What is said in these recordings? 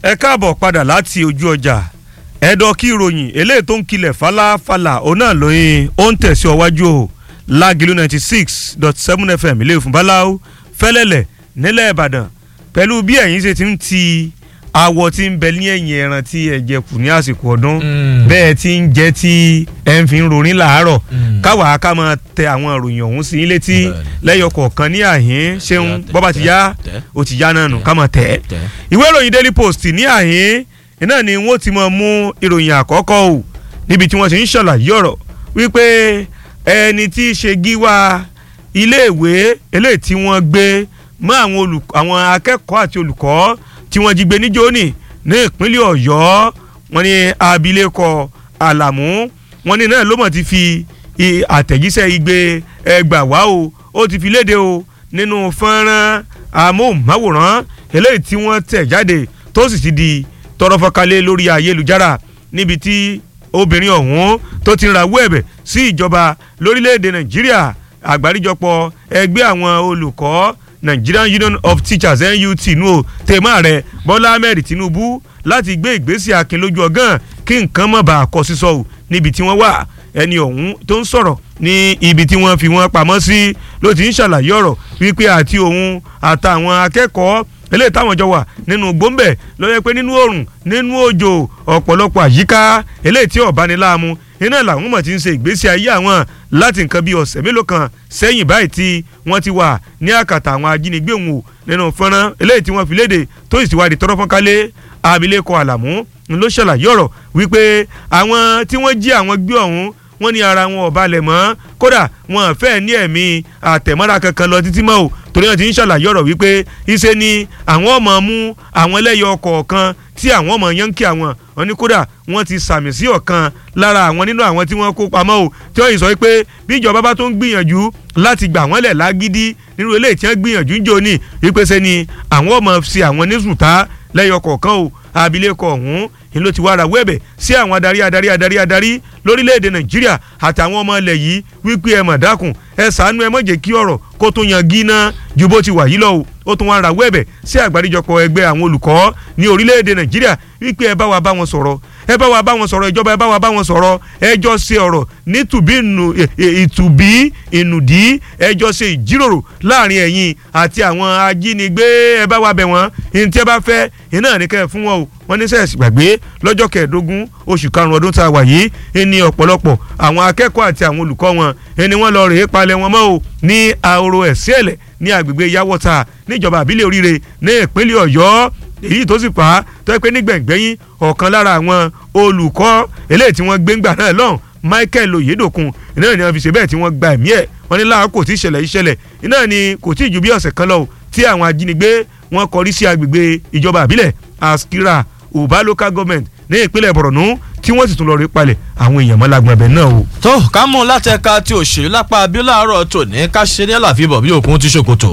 ẹ káàbọ̀ padà láti ojú ọjà ẹ̀dọ̀ kí ìròyìn eléyìí tó ń kilẹ̀ falafala òun náà lóyún ó ń tẹ̀sí ọwájú o lágìlú ninety six dot seven fm ilé ìfún báláwo fẹ́lẹ́lẹ̀ nílẹ̀ ìbàdàn pẹ̀lú bí ẹ̀yin ṣe ti ń ti awọ tí ń bẹ ní ẹ̀yìn ẹran tí ẹ jẹ kù ní àsìkò ọdún bẹ́ẹ̀ tí ń jẹ́ tí ẹ ń fi ń rorin làárọ̀ káwa ká máa tẹ àwọn ìròyìn ọ̀hún sí ilé tí lẹ́yọ kọ̀ọ̀kan ní àhín ṣeun bọ́ba ti yá ó ti yá náà nù ká máa tẹ̀ ìwé ìròyìn daily post ní àhín iná ni wọ́n ti máa mú ìròyìn àkọ́kọ́ o níbi tí wọ́n ti ń ṣàlàyé ọ̀rọ̀ wípé ẹni tí í ṣe gíwá iléèwé eléyìí tí wọ́n gbé mọ́ àwọn akẹ́kọ̀ọ́ àti olùkọ́ tí wọ́n jí gbé ní jóní ní ìpínlẹ̀ ọ̀yọ́ wọ́n ní abilékọ àlàmú wọ́n ní náà ló mọ̀ ti fi àtẹ̀jíṣẹ́ igbe ẹgbà wá o ó ti fi léde o nínú fọ́nrán amóhùnmáwòrán eléyìí tí wọ́n tẹ̀ jáde tó sì ti di tọrọfọkalẹ̀ lórí ayélujára níbi tí obìnrin ọ̀hún tó ti ń rawọ́ ẹ̀bẹ̀ sí ìjọba lórílẹ̀‐èdè nàìjíríà àgbáríjọpọ̀ ẹgbẹ́ àwọn olùkọ́ nigerian union of teachers nut nù o tèmọ́ rẹ̀ bọ́lá ahmed tinubu láti gbé ìgbésẹ̀ akin lójú ọgán kí nǹkan má bàa kọ sísọ o níbi tí wọ́n wà ẹni ọ̀hún tó ń sọ̀rọ̀ ní ibi tí wọ́n fi wọ́n pamọ́ sí ló ti ń ṣàlàyé ọ̀rọ̀ wípé àti òun àtàwọn akẹ́kọ̀ọ́ eléyìí táwọn jọ wà nínú gbòǹbẹ̀ ló yẹ pé nínú oòrùn nínú òjò ọ̀pọ̀lọpọ̀ àyíká eléyìí tí ọ̀bániláàmú iná làwọn mọ̀ ti ń ṣe ìgbésí ayé àwọn láti nǹkan bíi ọ̀sẹ̀ mélòó kan sẹ́yìn báyìí tí wọ́n ti wà ní àkàtà àwọn ajínigbé òun o nínú fọ́nrán eléyìí tí wọ́n fi léde tó sì ti wá di tọ́rọ́ fọ́nkálé abilékọ àlàmú ló ṣàlàyé ọ̀rọ̀ wípé àwọn tí wọ́n jí àwọn gbé ọ̀hún wọ́n ní ara wọn ò balẹ̀ mọ́ kódà wọn fẹ́ ní ẹ̀mí àtẹ̀mọ́ra kankan lọ títí mọ́ o torí wọn ti ń ṣàlàyé ọ̀rọ̀ wípé iṣẹ́ ni àwọn ọmọ mú àwọn ẹlẹ́yọ kọ̀ọ̀kan tí àwọn ọmọ yánkì àwọn wọn ní kódà wọn ti sàmì sí ọ̀kan lára àwọn nínú àwọn tí wọ́n kó pamọ́ o tí wọ́n yìí sọ pé bí ìjọba bá tó ń gbìyànjú láti gbà wọ́n lẹ̀ lágídí nínú eléyìí tí wọ́n gbìyànjú ń jò ní ìpèsè ni àwọn ọmọ sí àwọn ní sùtá lẹ́yọ kọ̀ọ̀kan o abilékọ ọ̀hún ni ló ti wá ara wẹ́bẹ̀ sí àwọn adarí adarí adarí adarí lórílẹ̀‐èdè nàìjíríà àtàwọn ọmọ ilẹ̀ yìí wípé ẹ mọ̀ dákun ẹ ṣàánú ẹ má jẹ́ kí ọ̀rọ̀ kó tó yan gíná ju bó ti wà yìí lọ o ó tún wá ara wẹ́bẹ̀ sí àgbáríjọpọ̀ ẹgbẹ́ àwọn olùkọ́ ní orílẹ̀‐èdè nàìjíríà wípé ẹ bá wa bá wọn sọ̀rọ̀ ẹ bá wa bá wọn sọ̀rọ̀ ìjọba ẹ bá wa bá wọn sọ̀rọ̀ ẹjọ́ ṣe ọ̀rọ̀ nítùbí ìtùbí ìnùdí ẹjọ́ ṣe ìjíròrò láàrin ẹ̀yin àti àwọn ajínigbé ẹ bá wa bẹ̀ wọ́n ní tí ẹ bá fẹ́ iná ní kẹ́ ẹ̀ fún wọn o wọ́n ní sẹ́ẹ̀sì gbàgbé lọ́jọ́ kẹẹ̀ẹ́dógún oṣù karùn-ún ọdún tá a wà yìí ẹni ọ̀pọ̀lọpọ̀ àwọn akẹ́kọ̀ọ́ àti àwọn olùkọ́ wọn ẹni wọ́n lọ rèé palẹ̀ wọn mọ́ o ní ahoro ẹ̀síẹ̀lẹ̀ ní agbègbè yàwọ́ta níjọba àbílẹ̀ oríire ní ìpínlẹ̀ ọ̀yọ́ èyí tó sì fà á tó yẹ pé nígbẹ̀ngbẹ́yìn ọ̀kan lára àwọn olùkọ́ eléyìí tí wọ́n gbé ńgbà náà lọ́hùn michael oyedokun iná ni wọ́n fi ṣe bẹ́ẹ̀ tí wọ́n gba ẹ̀mí ẹ̀ wọ́n ní láàkó tí ìṣẹ̀lẹ̀ ìṣẹ̀lẹ̀ iná ni kò tí ì ju bí ọ̀sẹ̀ kan lọ tí àwọn ajínigbé wọ́n kọrí sí agbègbè ìjọba àbílẹ̀ askira uba local government ní ìpínlẹ̀ borno tí wọ́n sì tún lọ rí palẹ̀ àwọn èèyàn mọ́ lágbọ̀n ẹ̀bẹ̀ náà o. tó ká mú láti ẹ̀ka tí òṣèlú lápá abíláàárọ̀ tòní ká ṣe ní àlàfíbọ̀ bí òkun ti ṣòkòtò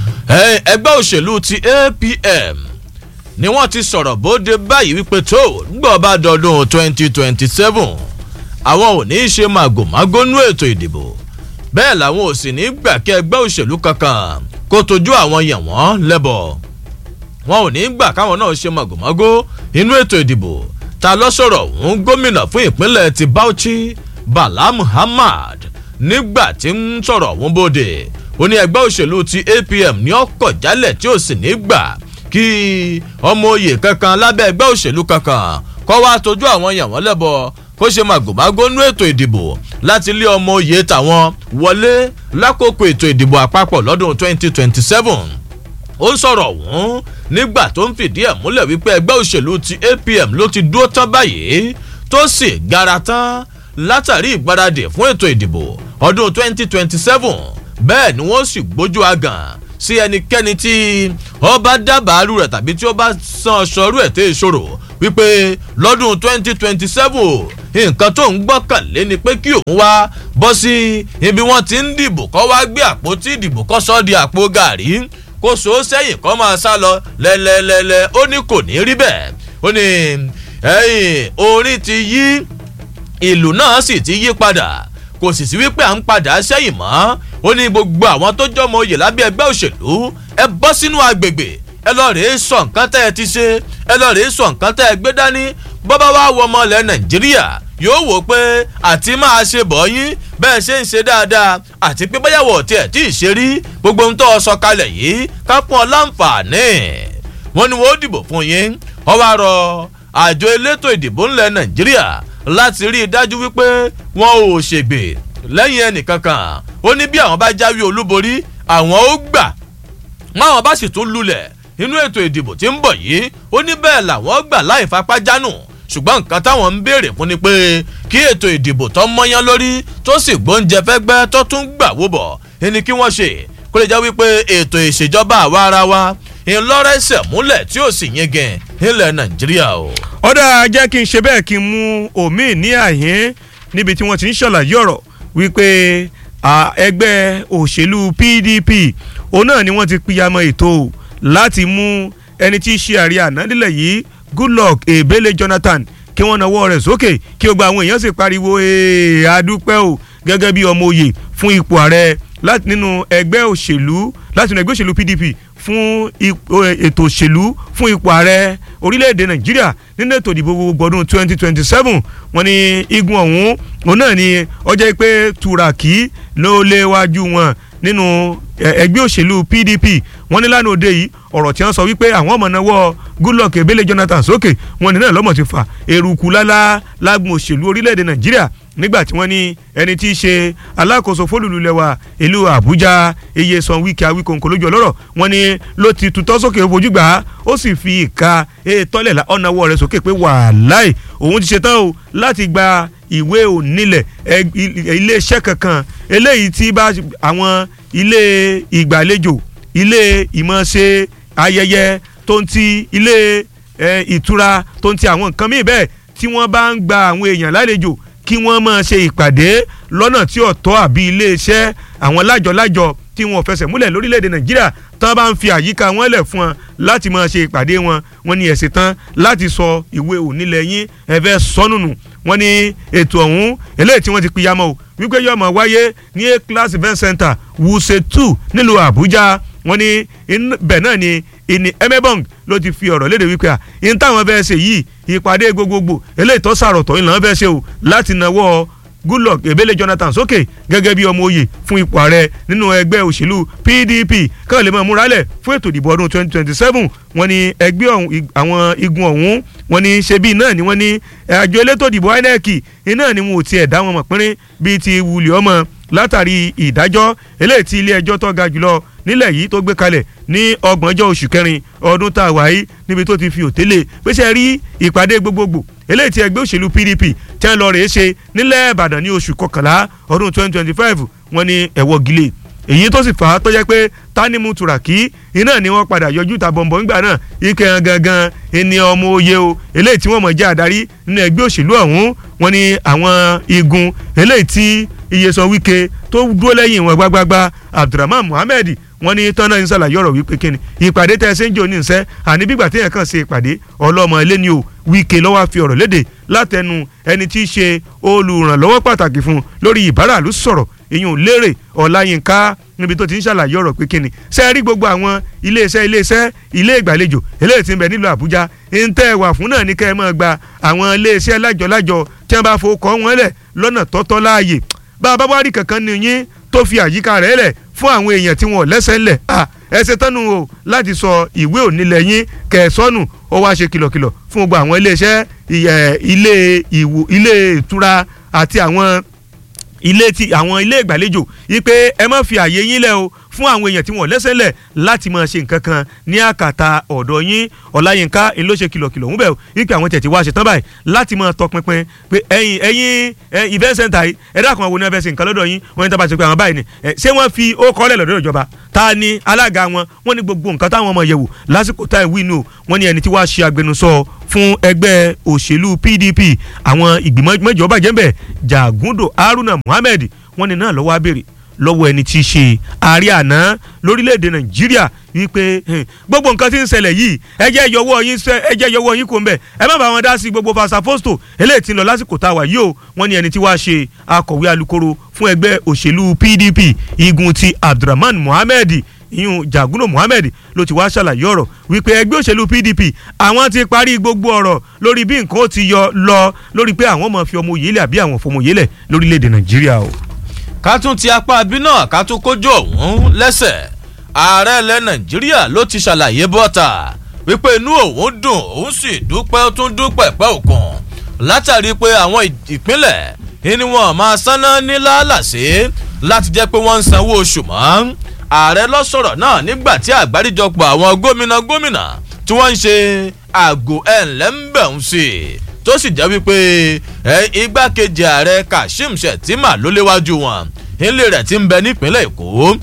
ẹgbẹ́ òṣèlú ti apm ni wọ́n ti sọ̀rọ̀ bóde báyìí wípé tó gbọ́ bá dọdún twenty twenty seven àwọn ò ní í ṣe màgòmágó nú ètò ìdìbò bẹ́ẹ̀ làwọn ò sì ní gbà kí ẹgbẹ́ òṣèlú kankan kó tójú àwọn yàn wọ́n lẹ́bọ̀ wọn ò ní gbà káwọn náà ṣe màgòmágó inú ètò ìdìbò ta lọ sọ̀rọ̀ òun gómìnà fún ìpínlẹ̀ ti bauchi bala muhammad nígbà tí ń sọ̀rọ̀ òun bóde ó ní ẹgbẹ́ òṣèlú ti apm ní ọkọ̀ jálẹ̀ tí ò sì ní gbà kí ọmọ oyè kankan lábẹ́ ẹgbẹ́ òṣèlú kankan kọ́ wá tójú àwọn yàn wọ́n lẹ́bọ̀ kó ṣe màgòmágó nú ètò ìdìbò láti lé ọmọ oyè tàwọn wọlé lákòókò ètò ìdìbò àpapọ̀ lọ́dún 2027 ó ń sọ̀rọ̀ ọ̀hún nígbà tó ń fìdí ẹ̀ múlẹ̀ wípé ẹgbẹ́ òṣèlú ti apm ló ti dúró tán báyìí tó sì gara tán látàrí ìgbáradì fún ètò ìdìbò ọdún 2027 bẹ́ẹ̀ ni wọ́n sì gbójú agàn sí ẹnikẹ́ni tí ọba dábàárù rẹ̀ tàbí tí ó bá san sọrú ẹ̀ tẹ́ ìṣòro wípé lọ́dún 2027 nǹkan tó ń gbọ́kànlé ni pé kí òun wá bọ́ sí ibi wọ́n ti ń dìbò kọ́ wá gbé àpótí ìdìbò kọ́ sọ́ di àpò gàrí kó so sẹ́yìn kọ́ máa sá lọ lẹ́lẹ́lẹ́lẹ́ ó ní kò ní rí bẹ́ẹ̀ ó ní ẹ̀yìn orin ti yí ìlú náà sì ti yí padà kò sì sí wípé à ń padà sẹ́yìn mọ́ ó ní gbogbo àwọn tó jọmọ oyè lábẹ́ ẹgbẹ́ òṣèlú ẹ bọ́ sínú agbègbè ẹ lọ rèé sọ nǹkan tẹ́ ẹ ti ṣe ẹ lọ rèé sọ nǹkan tẹ́ ẹ gbé dání bọ́bá wa wọ ọmọ ilẹ̀ nàìjíríà yóò wò pé àti máa ṣe bọ̀ yín bẹ́ẹ̀ ṣe ń ṣe dáadáa àti pé báyàwó tiẹ̀ tí ì ṣe rí gbogbo ohun tó ọ sọ kalẹ̀ yìí ká pọ́n ọ láǹfààní wọ́n ní wọ́n ó dìbò fún yín ọ wá rọ àjọ elétò ìdìbò ńlẹ̀ nàìjíríà láti rí i dájú wípé wọn ò ṣègbè lẹ́yìn ẹnìkankan ó ní bí àwọn bá jáwé olúborí àwọn ó gbà wọn àwọn bá sì tún lulẹ̀ nínú ètò ìdìbò tí ń bọ̀ yìí ó ní bẹ́ẹ̀ làwọn gbà láì fapá jánu ṣùgbọ́n nǹkan táwọn ń béèrè fún ni pé kí ètò ìdìbò tó mọ́yán lórí tó sì gbóúnjẹ fẹ́gbẹ́ tó tún gbà wó bọ̀ ẹni kí wọ́n ṣe kó lè jẹ́ wípé ètò ìṣèjọba àwa ara wa ńlọrẹsẹ̀ múlẹ̀ tí ó sì yingin nílẹ̀ nàìjíríà o. ọ̀dà jẹ́ kí n ṣe bẹ́ẹ̀ kí n mú omi ní àyín níbi tí wọ́n ti ń ṣàlàyé ọ̀rọ̀ wípé ẹgbẹ́ òṣèlú pdp òun náà ni wọ́n ti pìyàmọ́ ètò láti mú ẹni tí í ṣe àrí àná nílẹ̀ yìí goodluck ebele jonathan kí wọ́n nawọ́ rẹ̀ sókè kí gbogbo àwọn èèyàn sì pariwo ee adúpẹ́ o gẹ́gẹ́ bí ọmọ òye fún ipò ààrẹ láti nínú ẹgbẹ́ òṣèlú láti nínú ẹgbẹ́ òṣèlú pdp fún ètò òṣèlú fún ipò ààrẹ orílẹ̀-èdè nàìjíríà nínú ètò ìdìbò gbogbo ọdún twenty twenty seven wọ́n ní igun ọ̀hún òun náà ni ọjọ́ pé turaki ló léwájú wọn nínú ẹgbẹ́ òṣèlú pdp wọ́n ní lánàá òde yìí ọ̀rọ̀ tí wọ́n sọ wípé àwọn ọmọ náwó goodluck ebele jonathan sókè wọ́n ní náà lọ́mọ̀ ti fà eruku lálá lágùn òṣèlú orílẹ̀-èdè nàìjíríà nígbà tí wọ́n ní ẹni tí í ṣe alákòóso fólùlùlẹ̀wà ìlú àbújá iye san wíkẹ́ awíkòǹkò lójú ọlọ́rọ̀ wọ́n ní ló ti tutọ́ sókè fojú gbà á ó sì fi ìka tọ́lẹ̀ ọ̀nàwọ́ rẹ̀ sókè pé wàláì òun ti ṣetán o láti gba ìwé onílẹ̀ iléeṣẹ́ kankan eléyìí tí bá àwọn ilé ìgbàlejò ilé ìmọ̀ọ́ṣe ayẹyẹ tó ń ti ilé ìtura tó ń ti àwọn nǹkan míì bẹ́ẹ̀ tí wọ́n bá ń gba àwọn èèyàn lálejò kí wọ́n máa ṣe ìpàdé lọ́nà tí ọ̀tọ̀ àbí iléeṣẹ́ àwọn lájọ-lájọ tí wọn ò fẹsẹ̀ múlẹ̀ lórílẹ̀‐èdè nàìjíríà tán bá ń fi àyíká wọn lẹ̀ fún wọn láti máa ṣe ìpàdé wọn wọn ní ẹ̀sìn tán láti sọ ìwé onílẹ̀ yín ẹ̀fẹ́ sọ́nùnù wọn ní ètò ọ̀hún eléyìí tí wọ́n ti pìyàmọ́ o wípé yóò máa wáyé ní a class event center wuse two nílùú àbújá wọn ní bẹ́ẹ̀ náà ni ìní emebong ló ti fi ọ̀rọ̀ léde wípé à ń táwọn fẹ́ ṣe yìí ìpàdé gbogbogbò eléyìí tó sàrọ̀tọ̀ ìlànà fẹ́ ṣe o láti nawọ́ goodluck ebele jonathan sókè gẹ́gẹ́ bí ọmọ oyè fún ipò ààrẹ nínú ẹgbẹ́ òṣèlú pdp kàn lè máa múralẹ̀ fún ètò ìdìbò ọdún twenty twenty seven wọ́n ní ẹgbẹ́ àwọn igun ọ̀hún wọ́n ní ṣebí náà ni wọ́n ní àjọ elétò ìdìbò inec iná ni wọn ò tiẹ̀ dá wọn mọ̀ pínrín bíi ti wùlì ọmọ látàrí ìdájọ́ eléyìí tí ilé ẹjọ́ tó ga jùlọ nílẹ̀ yìí tó gbé kalẹ̀ ní ọgbọ̀njọ́ oṣù kẹrin ọdún tá a wà yìí níbi tó ti fi òtélé pèsè rí ìpàdé gbogbogbò eléyìí tí ẹgbẹ́ òṣèlú pdp tí wọ́n lọ rèé ṣe nílẹ̀ ìbàdàn ní oṣù kọkànlá ọdún twenty twenty five wọ́n ní ẹ̀wọ́ gilé èyí tó sì fà á tó jẹ́ pé tanimu turaki iná ni wọ́n padà yọjú ta bọ̀m̀bọ̀ ńgbà náà ike hàn gangan ẹni ọmọ oyè o eléyìí tí wọ́n mọ̀ jẹ́ àdarí nínú ẹgbẹ́ òṣèlú ọ̀hún wọ́n ní àwọn igun eléyìí tí iyesan wike tó dúró lẹ́yìn wọn gbágbágbá abdulrahman muhammed wọ́n ní tọ́nà ń ṣàlàyé ọ̀rọ̀ wípé kíni ìpàdé tẹ́ ẹ ṣe ń jò ní ìṣẹ́ àní bígbà téèyàn kàn ṣe ìpàdé ọlọ́mọ ilé ni o wíkẹ́ lọ́wọ́ fi ọ̀rọ̀ léde látẹnu ẹni tí í ṣe olùrànlọ́wọ́ pàtàkì fún lórí ìbáràlú sọ̀rọ̀ ìyún lérè ọ̀làyínká níbi tó ti ń ṣàlàyé ọ̀rọ̀ pé kíni ṣe rí gbogbo àwọn iléeṣẹ́ iléeṣẹ́ ilé ìgbàlejò eléyìí ti ń bẹ nílùú àbújá ń tẹ́ ẹ wà fún náà ní kẹ́ ẹ máa gba àwọn iléeṣẹ́ lájọlájọ tí wọ́n bá fowó kọ́ wọn lẹ̀ lọ́nà tọ́tọ́ láàyè bá a bá wá rí kankan ní yín tó fi àyíká rẹ̀ lẹ̀ fún àwọn èèyàn tí wọn ò lẹ́sẹ̀ ńlẹ̀ ẹ ṣe tánu o láti sọ ìwé onílẹ̀ yín kẹsọ́nù ó wá ṣe kìlọ̀kìlọ̀ fún gbogbo àwọn iléeṣẹ́ ilé ìwò ilé ìtura àti àwọn ilé tí àwọn ilé ìgbàlejò yìí pé ẹ má fi àyè yín lẹ̀ o fún àwọn èèyàn tí wọ́n lẹ́sẹ̀ lẹ̀ láti máa ṣe nǹkan kan ní àkàtà ọ̀dọ̀ yín ọ̀làyínká ń ló ṣe kìlọ̀kìlọ̀ ń bẹ̀ o wípé àwọn tẹ̀tí wá ṣe tán báyìí láti máa tọpinpin pé ẹ̀yin ẹ̀yin event center yìí ẹ̀dá kan wo ni wọ́n fẹ́ ṣe nǹkan lọ́dọ̀ yín wọ́n ní tá bá ṣe pé àwọn báyìí ni ṣé wọ́n fi ó kọ́lẹ̀ lọ́dọ̀ ìjọba ta ni alága wọn wọ́n ní gbogbo nǹkan táwọn ọmọ yẹ̀wò lásìkò táì wíìnù wọ́n ní ẹni tí wàá ṣe agbẹnusọ fún ẹgbẹ́ òṣèlú pdp àwọn ìgbìmọ̀ mẹ́jọ bàjẹ́ ń bẹ̀ jàgúndò haruna muhammed wọ́n ní náà lọ́wọ́ abèrè lọ́wọ́ ẹni tí í ṣe ààrẹ àná lórílẹ̀‐èdè nàìjíríà wípé gbogbo nǹkan tí ń ṣẹlẹ̀ yìí ẹ jẹ́ yọwọ́ yín ẹ jẹ́ yọwọ́ yín kò ń bẹ̀ ẹ má bá wọn dá sí gbogbo fasafosto eléyìí tí ń lọ lásìkò tá a wà yìí o wọ́n ní ẹni tí wàá ṣe akọ̀wé alukoro fún ẹgbẹ́ òṣèlú pdp igun ti abdulrahman mohammed ìyún jaguno muhammed ló ti wá ṣàlàyé ọ̀rọ̀ wípé ẹgbẹ́ òṣèlú pdp àwọn ti parí gbogbo ọ̀rọ̀ lórí bí nǹkan ó ti yọ lọ lórí pé àwọn máa fi ọmọ òye lẹ̀ àbí àwọn fọmọ òye lẹ̀ lórílẹ̀‐èdè nàìjíríà o. ká tún ti apá abí náà ká tún kójú ọ̀hún lẹ́sẹ̀ ààrẹ ilẹ̀ nàìjíríà ló ti ṣàlàyé bọ́ta wípé inú òun dùn òun sì dúpẹ́ ó tún dúpẹ́ pẹ́ òkun látàrí pé àwọn ìpínlẹ̀ ni wọn máa sáná ní lálàsé láti jẹ́ pé wọ́n ń sanwó oṣù mọ́ ààrẹ lọ sọ̀rọ̀ náà nígbà tí àgbáríjọpọ̀ àwọn gómìnà gómìnà tí wọ́n ń ṣe àgò ẹ̀ńlẹ́ńbẹ̀ún sí i tó sì jẹ́ wípé igbákejì ààrẹ kashim shettima ló léwájú wọn ilé rẹ̀ ti ń bẹ nípínlẹ̀ èkó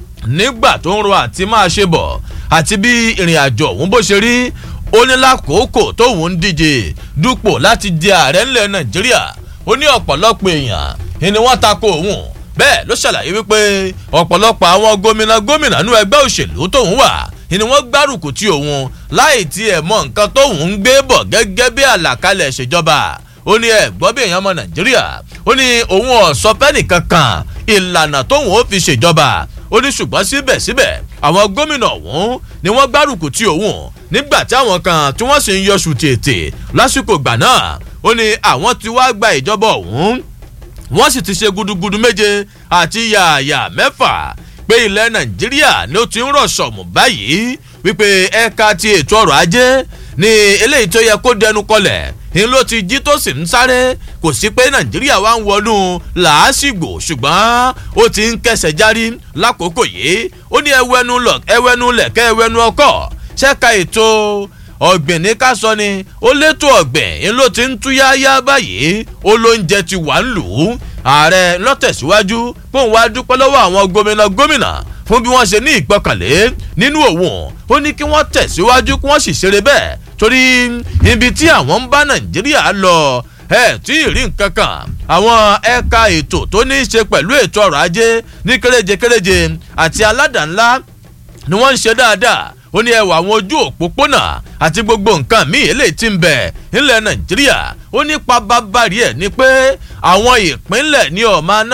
nígbà tó ń ro àti máa ṣe bọ̀ àti bí ìrìn àjò òun bó ṣe rí ó ní lákòókò tóun ń díje dupò láti di ààrẹ ńlẹ̀ nàìjíríà ó ní ọ̀pọ̀lọpọ̀ èèyàn ni wọ́n tako òun bẹ́ẹ̀ ló ṣàlàyé wípé ọ̀pọ̀lọpọ̀ àwọn gómìnà gómìnà nú ẹgbẹ́ òṣèlú tóun wà ni wọ́n gbárùkù tí òun láì tiẹ̀ mọ nǹkan tóun ń gbé bọ̀ gẹ́gẹ́ bí àlàkalẹ̀ ìṣèjọba ó ní ẹ gbọ́ bí èèyàn ọmọ nàìjíríà ó ní òun ọ̀sọ́ fẹ́nì kankan ìlànà tóun ó fi ṣèjọba ó ní ṣùgbọ́n síbẹ̀síbẹ̀ àwọn gómìnà ọ̀hún ni wọ́n gbárùkù tí òun nígbà tí àwọn kan tí wọ́n sì ń yọṣù tètè lásìkò gbà náà ó ní àwọn ti wá gba ìjọba ọ̀hún wọ́n sì ti ṣe gudugudu méje àti yààyà mẹ́fà pé ilẹ̀ nàìjíríà ni ó ti ń rọ̀ sọ̀mù báyìí wípé ẹ̀ka ti ètò ọrọ̀ ajé ni eléyìí tó yẹ kó dẹnu kọlẹ̀ ni ló ti jí tó sì ń sáré kò sí pé nàìjíríà wá ń wọnú làásìgbò ṣùgbọ́n ó ti ń kẹsẹ̀ járí lákòókò yìí ó ní ẹwẹ́nu lọ ẹwẹ́nu lẹ̀kẹ́ ẹwẹ́nu ọkọ̀ ṣẹ́ka ètò ọ̀gbìn ní ká sọ ni ó létò ọ̀gbìn ń ló ti ń túyáyá báyìí ó ló ń jẹ ti wà ń lù ú ààrẹ lọ́tẹ̀síwájú pé òun wá dúpẹ́ lọ́wọ́ àwọn gómìnà gómìnà fún bí wọ́n ṣe ní ìgbọ́kànlé nínú òun ó ní kí wọ́n tẹ̀síwájú kí wọ́n sì ṣeré bẹ́ẹ̀ torí ibi tí àwọn ń bá nàìjíríà lọ ẹ tí ì rí nǹkan kan àwọn ẹ̀ka ètò tó ní í ṣe pẹ̀lú ètò ọrọ̀ ajé ní kéréje kéréje àti aládàá-ńlá ni wọ́n ń ṣe dáadáa ó ní ẹwà àwọn ojú òpópónà àti gbogbo nǹkan míì eléyìí ti ń bẹ nílẹ̀ nàìjíríà ó ní pabambari ẹ̀ ni pé àwọn ìpínlẹ̀ ní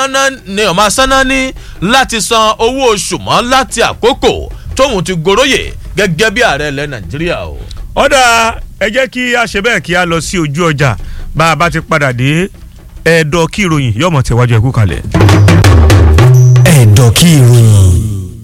ọ̀ma sáná ní láti san owó oṣù mọ́ láti àkókò tóun ti goróyè gẹ́gẹ́ bí ààrẹ ilẹ̀ nàìjíríà o. ọ̀dà ẹ jẹ́ kí a ṣe bẹ́ẹ̀ kí a lọ sí ojú ọjà bá a bá ti padà dé ẹ̀ẹ́dọ̀ kí ìròyìn yọ̀mọ̀ tẹ̀wájú ẹ̀kú kalẹ̀. ẹ̀ẹ́dọ̀ kí ìròyìn.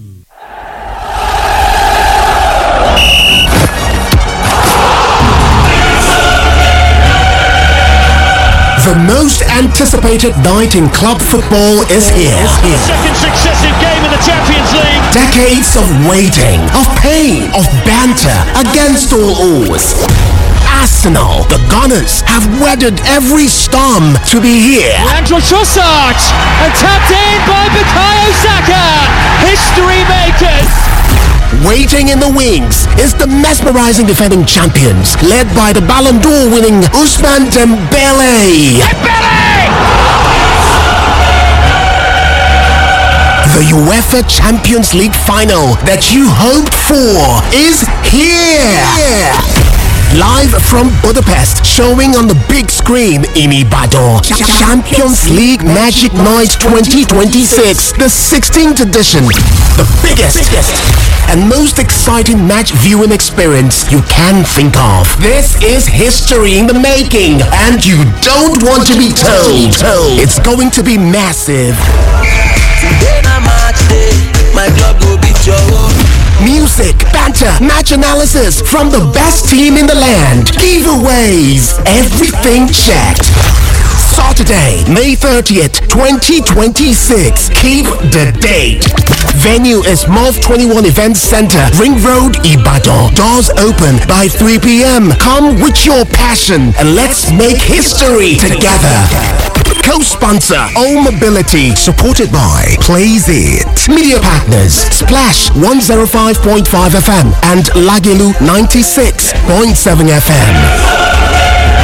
The most anticipated night in club football is here. Second successive game in the Champions League. Decades of waiting, of pain, of banter against all odds. Arsenal, the Gunners, have weathered every storm to be here. Andrew Trossard and tapped in by Bukayo Saka. History makers. Waiting in the wings is the mesmerizing defending champions, led by the Ballon d'Or winning Usman Dembele. The UEFA Champions League final that you hoped for is here. Live from Budapest, showing on the big screen in Ibadan. Champions League Magic Night 2026, the 16th edition. The biggest and most exciting match viewing experience you can think of. This is history in the making, and you don't want to be told. It's going to be massive. Today na match day, my club go beat your own. Music, banter, match analysis from the best team in the land. Giveaways, everything checked. Saturday, May 30th, 2026. Keep the date. Venue is MOV 21 Event Center, Ring Road, Ibadan. Doors open by 3 p.m. Come with your passion and let's make history together. Co-sponsor All Mobility, supported by Plays It. Media partners Splash 105.5 FM and Lagilu 96.7 FM.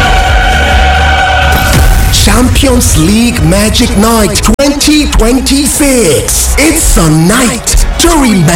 Champions League Magic Night 2026. It's a night to remember.